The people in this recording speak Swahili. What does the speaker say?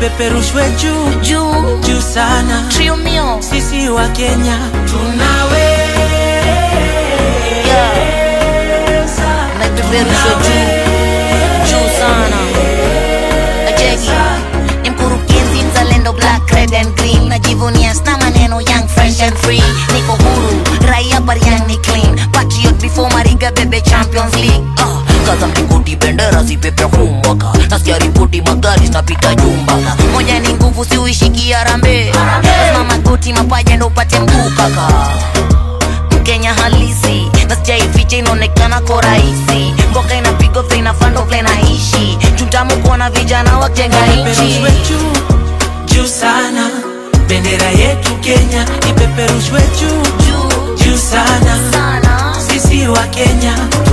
ipeperushwe juu juu juu sana trio mio sisi wa kenya tunaweza yeah. na ipeperushwe juu juu sana Ajeki ni mkurugenzi mzalendo black red and green najivunia sna maneno young fresh and free niko huru raia bariang ni clean patriot before mariga bebe champions league uh. kaza mlingoti bendera zipepea kumbaka nasikia ripoti magari zinapita jumbaka moja ni nguvu siuishiki arambe lazima magoti mapaja ndo upate mguu kaka mkenya halisi na sijaificha inaonekana ko rahisi mboka inapigwa vile inafando vile naishi chutamu kuona vijana wajenga nchi ipeperushwe juu juu sana bendera yetu kenya ipeperushwe juu juu juu sana sana sisi wa kenya